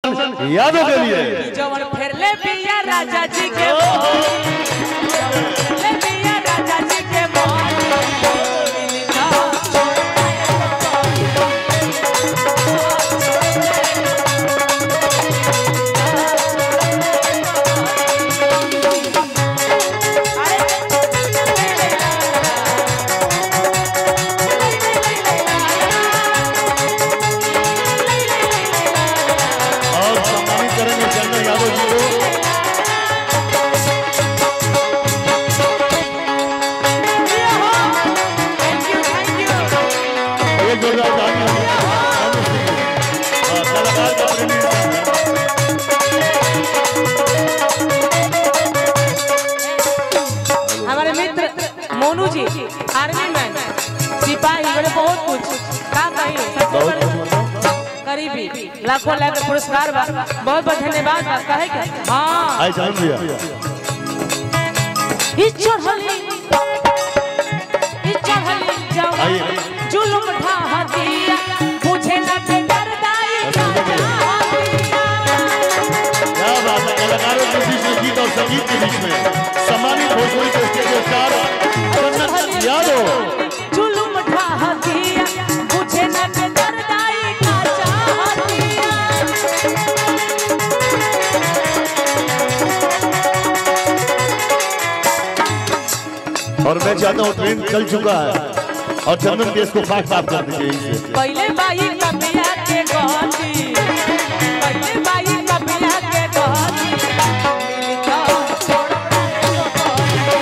यादों के लिए जवन फेरले बिया राजा जी के फेरले बिया राजा जी के और सम्मानित करेंगे चंदन यादव जी को थैंक यू थैंक यू एक जोरदार ताली हाँ, कलाकार का प्रेमी हमारे मित्र मोनू जी आर्मी मैन सिपाही बड़े बहुत कुछ का कही सबसे बड़े करीबी लाखों लाख पुरस्कार बा बहुत बहुत धन्यवाद बा कहे के हाँ आए चंदन भैया ई चढ़ली ई चढ़ली जवान आइए। जुल्म ढा दिया बुझे न के दर्दाई का जहानिया। क्या बात है कलाकारों के बीच में गीत और संगीत के बीच में सम्मानित भोजपुरी के स्टेज स्टार चंदन यादव जुल्म ढा दिया बुझे न के दर्दाई का जहानिया। और मैं चाहता हूँ ट्रेन चल चुका है और चंदन केस को फाट साफ कर दीजिए इसे पहले बाई कपिया के गहती पहले बाई कपिया के गहती मिलता छोड़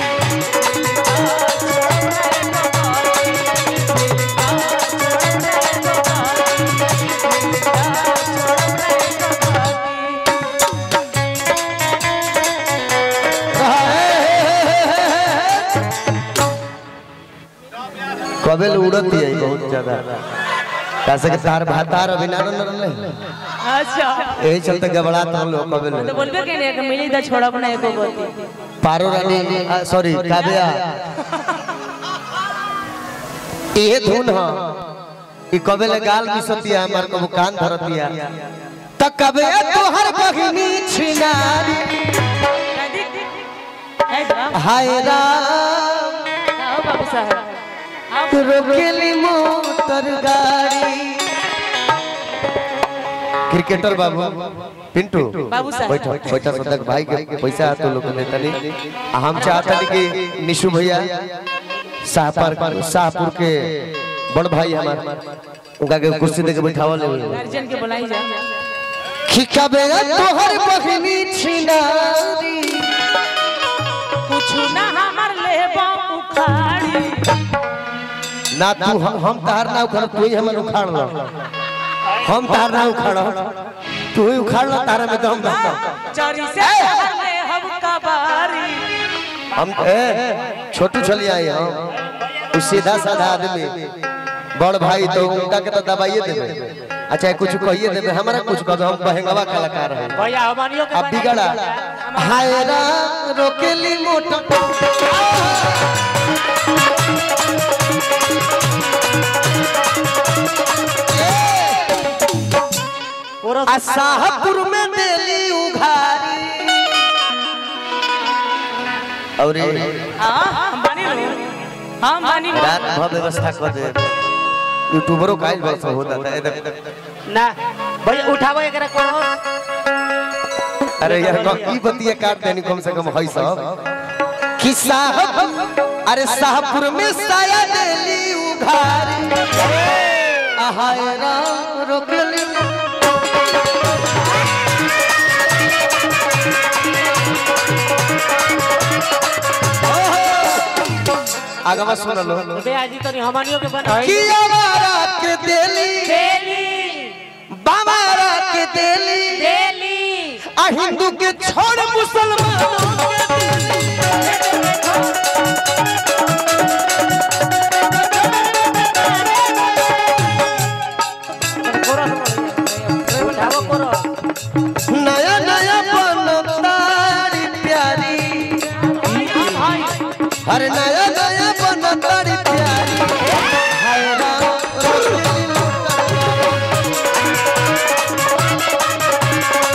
कबे ले उड़त है बहुत ज्यादा कैसे के तार भातार अभी ना न रहले अच्छा यही चलते गबड़ात हम लोग कबे तो ले बोलबे के नहीं कि मिली तो छोड़ब ना एको गति पारो रानी सॉरी काव्या ये धुन ह ई कबे ले गाल बिसतिया हमार को कान धरतिया त कबे तोहर बहिनी छिनारी है राम हाय राम आओ बाबू साहब आओ रोकेली मोटर गाड़ी क्रिकेटर बाबू पिंटू बाबू साहब। बैठो बैठो सदक भाई के पैसा तो लोग देता नहीं आ हम चाहता नहीं कि निशु भैया शाहपुर शाहपुर के बड़ भाई हमार उनका के कुर्सी दे के बैठावल है गार्जियन के बुलाई जा खिखाबे तोहर बहिनी छिनारी कुछ ना हमर लेबा उखाड़ी ना तू हम हम तार ना उखाड़ तू ही हमन उखाड़ लो हम तार ना उखाड़ तू ही उखाड़ लो तारा में तो हम रहता चोरी से शहर ले हम कबारी हम ए छोटू चली आई हम तू सीधा साधा आदमी बड़ भाई तो उनका के तो दबाइए देबे अच्छा कुछ कहिए देबे हमारा कुछ कह दो हम बहंगवा कलाकार है भैया हमारियों के अब बिगड़ा हाय राम रोकेली मोटर आ शाहपुर में देली उघारी और हां हम बानी लो हम बानी लो रात भर व्यवस्था कर दे यूट्यूबरों का आज वर्ष होता था इधर ना भैया उठाओ एकरा करो अरे यार को ई बतिया काट देनी कम से कम हई सब कि साहब अरे शाहपुर में साया देली उघारी आहाय राम रोकली आगवा सुन लो बे आजी तो हमनियों के बना कि आवारा के देली डेली बाबारा के देली डेली आ हिंदू के छोड़ मुसलमानों के करो उठाओ करो नया नया बनतारी प्यारी हर नया नया बनतारी प्यारी हाय राम रोकेली मोटर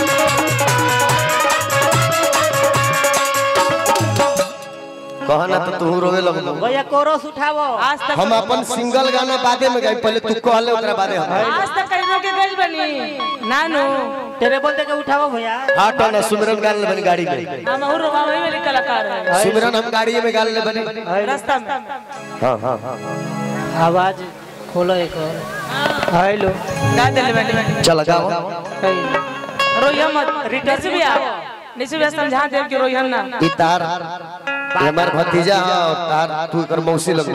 कहना तो तू रोवे लगलो भैया कोरस उठावो आज तक हम अपन सिंगल गाना बादे में गाई पहले तू कहले ओकरा बादे हम आज तक कहीं के गइल बनी नानू टेरेबल देके उठावो भैया हाँ तो ना सुमिरन गाने ले बनी गाड़ी में हम और वही वाली कलाकार है सुमिरन हम गाड़ी में गाने ले बनी रास्ता में हाँ हाँ हाँ आवाज खोलो एक और हेलो गा दिल बनी चल गाओ रोइया मत निसु भी आ निसु भी समझा दे कि रोइया ना ई तार ये हमार भतीजा है और तार तू कर मौसी लगू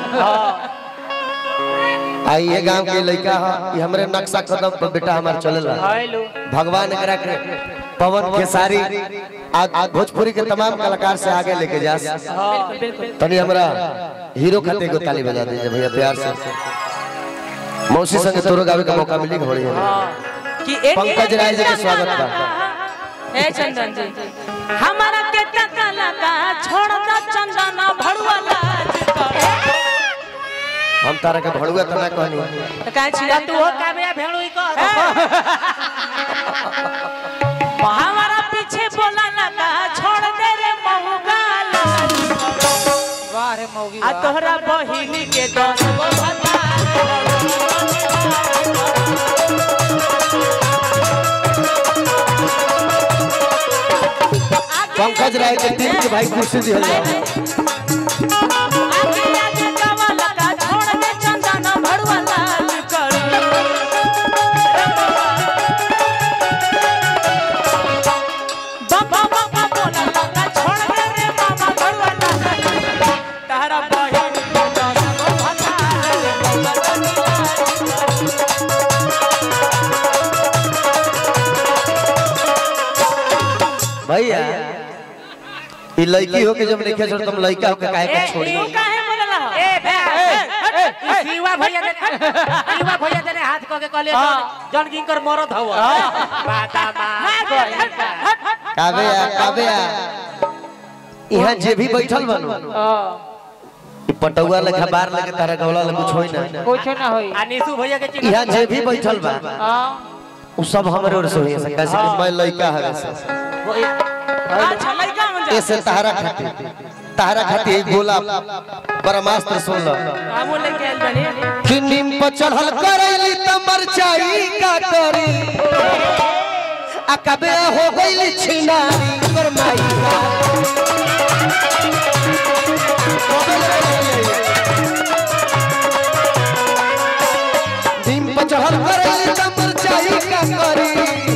आई ये गांव के लड़का है ये हमरे नक्शा कदम पर बेटा हमार चलेला हेलो भगवान एकरा के पवन खेसारी आज आज भोजपुरी के तमाम कलाकार से आगे लेके जा बिल्कुल बिल्कुल तनी हमरा हीरो खाते को ताली बजा दीजिए भैया प्यार से मौसी संगे तोरो गावे का मौका मिली घोड़ी है कि एक पंकज राय जी के स्वागत बा ए चंदन जी हमारा के टका लगा छोड़ दा चंदन भड़ुआ लाज कर हम तारा के भड़ुआ तना कहनी तो काहे छिया तू हो कामया भेड़ू ही कर हमारा पीछे बोला लगा छोड़ दे रे महुगा लाज वाह रे मौगी आ तोहरा बहिनी के दस गो भतार पंकज राय के टीम के भाई कुर्सी दिहल जाओ आगे आगे गावा लगा छोड़ दे चंदन भड़ुआ लाज कर बाबा बाबा बोला लगा छोड़ दे रे मामा भड़ुआ लाज कर तारा बहिनी के दस गो भतार बाबा तनी लाज कर भैया ई लड़की हो के जब लिखे छोड़ तुम लड़का हो के काहे के छोड़ी तू काहे बोलला ए बे सीवा भैया दे सीवा भैया दे हाथ को के कहले जन किंकर मरद हव बाता मार काबे आ काबे आ यहाँ जे भी बैठल बनो ई पटौआ लेखा बार लेके तारा गौला ले कुछ होई ना कुछ ना होई आ निशु भैया के चिन्ह यहाँ जे भी बैठल बा उ सब हमरे ओर से होई है कैसे कि मैं लड़का है से अच्छा लड़का मन जा ऐसे तहरा खातिर तहरा खातिर एक गोला परमास्त्र सुन लो हमो लेके आइल बनी कि नीम पर चढ़ल करैली त मरचाई का करी आ कबे हो गइली छिनारी कर माई का नीम पर चढ़ल करैली त मरचाई का करी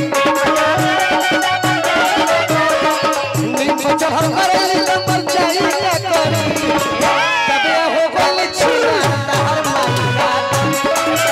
नीम पर चढ़ल करैली त मरचाई का करी कबे हो गइली छिनारी तहर माई का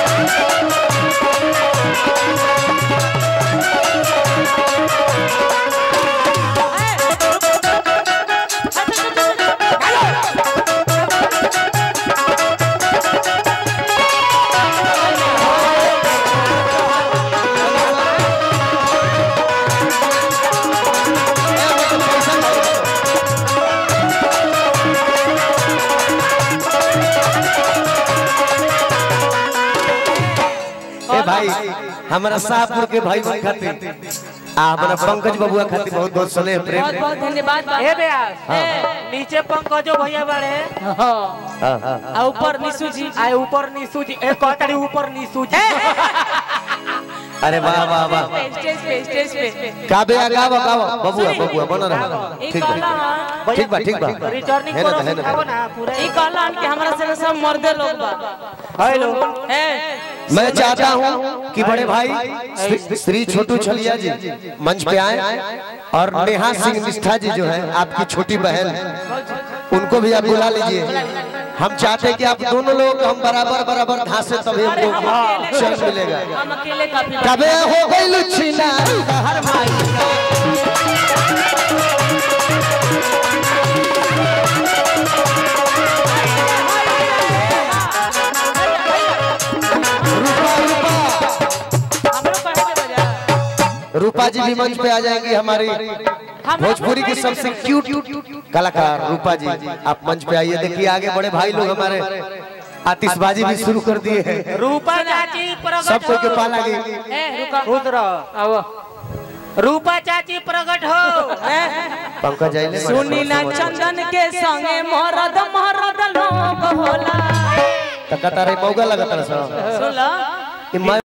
ए भाई हमारा शाहपुर के भाई बन खातिर आ हमारा पंकज बबुआ खातिर बहुत बहुत स्नेह प्रेम बहुत बहुत धन्यवाद ए ब्यास नीचे पंकजो भैया बाड़े हाँ, हाँ। आ ऊपर निशु जी आ ऊपर निशु जी ए कहताड़ी ऊपर निशु जी अरे वाह वाह वाह स्टेज पे स्टेज पे काबे आ गावा गावा बबुआ बबुआ बन रहा ई ठीक कहला बा ठीक बा ठीक बा रिटर्निंग है ना, करो है ना, सिखाओ है ना। ना पूरा ई कहला कि हमरा से सब मर्दे लोग बा हेलो ए मैं चाहता हूँ कि बड़े भाई श्री- श्री छोटू छलिया जी मंच पे आए और नेहा सिंह निष्ठा जी जो है आपकी छोटी बहन उनको भी आप बुला लीजिए हम चाहते हैं कि आप दोनों लोग हम बराबर बराबर घासे तभी अरे हमको हम अकेले चैन मिलेगा हम अकेले काफी कबे हो गई लुच्छीना हर माई रूपा रूपा हमरो कहे के बजा रूपा जी भी मंच पे आ जाएंगी हमारी भोजपुरी की सबसे क्यूट कलाकार रूपा जी आप मंच पे आइए देखिए आगे बड़े भाई लोग हमारे आतिशबाजी भी शुरू कर दिए हैं रूपा चाची प्रगट सब कोई के हो। पाला गई ए रुका खुद रहो आओ रूपा चाची प्रगट हो पंकज आइले सुनी ना चंदन के संगे मरद मरद लोग होला तकतारे मौगा लगत रहा सुन लो ई मैं